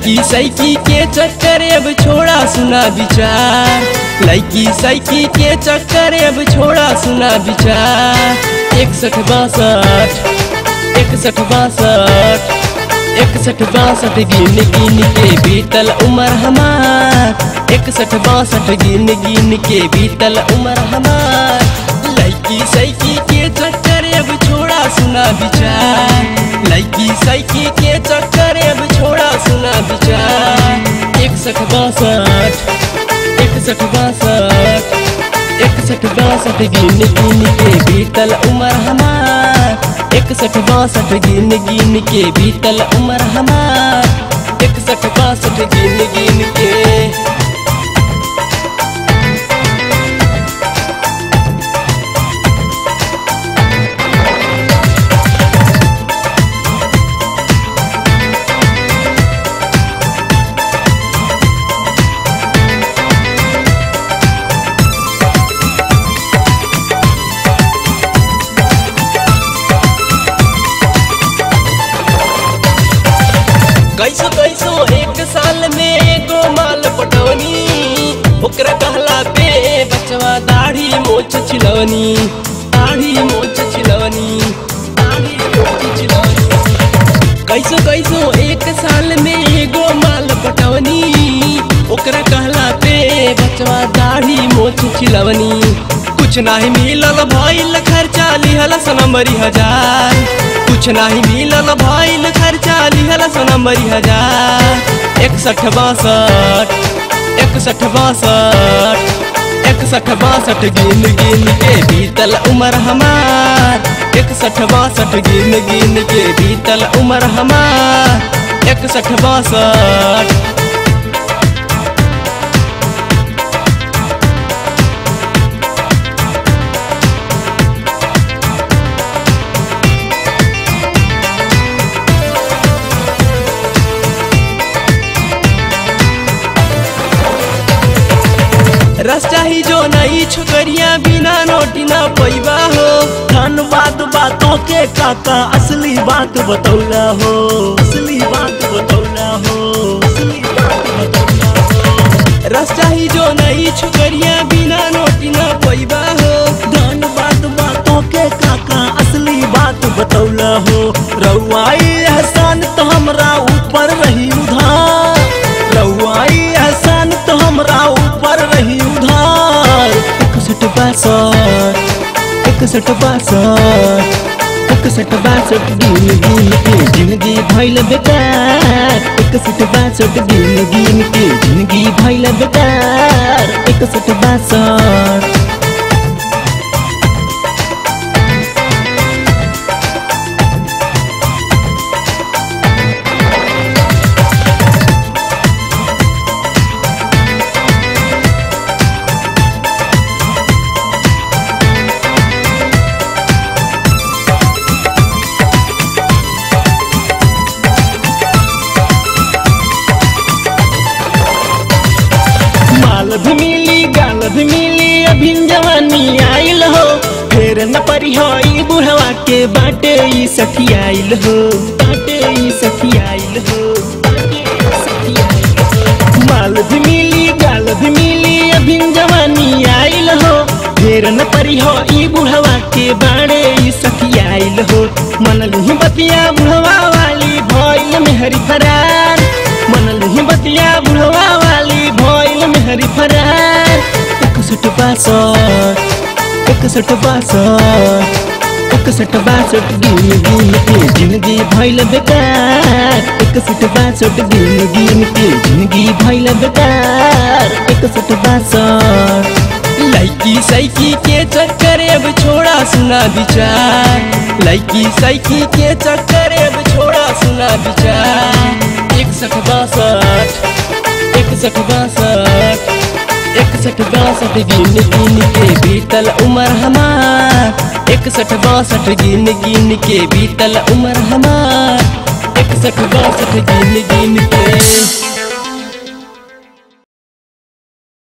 लड़की साइकी के चक्कर अब छोड़ा सुना विचार लड़की साइकी के चक्कर अब छोड़ा सुना विचार इकसठ बासठ इकसठ बासठ इकसठ बासठ गिन गिन के बीतल उम्र हमार इकसठ बासठ गिन गिन के बीतल उम्र हमार लड़की साइकी के चक्कर अब छोड़ा सुना विचार लड़की साइकी के चक्कर अब छोड़ा सुना विचार इकसठ बासठ इकसठ बासठ इकसठ बासठ गिन गिन के बीतल उम्र हमार इकसठ बासठ गिन गिन के बीतल उम्र हमार इकसठ बासठ गिन गिन के कैसो कैसो एक साल में एगो माल पटवनी ओकरा कहला पे बचवा दाढ़ी मोछ छिलवनी दाढ़ी मोछ छिलवनी दाढ़ी मोछ छिलवनी कैसो कैसो एक साल में एगो माल पटवनी ओकरा कहला पे बचवा दाढ़ी मोछ छिलवनी कुछ नाही मिलल भइल खर्चा लिहल सनमरी हजार कुछ नाही मिलल भइल खर्चा लिहल सनमरी हजार इकसठ बासठ इकसठ बासठ इकसठ बासठ गिन गिन के बीतल उम्र हमार इकसठ बासठ गिन गिन के बीतल उम्र हमार इकसठ बासठ रस चाही जो नई छोकरिया बिना नोटी ना पैबा हो धनबाद बातों के काका असली बात बतौला हो असली बात बतौला हो असली बात बतौला हो रस चाही जो नई छोकरिया बिना नोटी ना पैबा हो धनबाद बातों के काका असली बात बतौला हो रउआई एहसान तो हमरा ऊपर रही उधार रउआई एहसान तो हमरा ऊपर रही उधार इकसठ बासठ इकसठ बासठ इकसठ बासठ गिन गिन के जिंदगी भइल बेकार इकसठ बासठ गिन गिन के जिंदगी भइल बेकार इकसठ बासठ माल भी मिली गाल भी मिली अभी जवानी आइल हो फेर न परी हो ई बुढ़वा के बाटे ई सखी आइल हो बाटे ई सखी आइल हो बाटे ई सखी आइल हो। माल भी मिली गाल भी मिली अभी जवानी आइल हो फेर न परी हो ई बुढ़वा के बाड़े ई सखी आइल हो मन लही बतिया बुढ़वा वाली भइल मेहरी फरार मन लही बतिया बुढ़वा वाली भइल मेहरी फरार इकसठ बासठ इकसठ बासठ इकसठ बासठ गिन गिन के जिंदगी भइल बेकार इकसठ बासठ गिन गिन के जिंदगी भइल बेकार इकसठ बासठ लड़की साइकी के चक्कर अब छोड़ा सुना विचार लड़की साइकी के चक्कर अब छोड़ा सुना विचार इकसठ बासठ इकसठ बासठ इकसठ बासठ गिन गिन के बीतल उम्र हमार इकसठ बासठ गिन गिन के बीतल उम्र हमार इकसठ बासठ गिन गिन के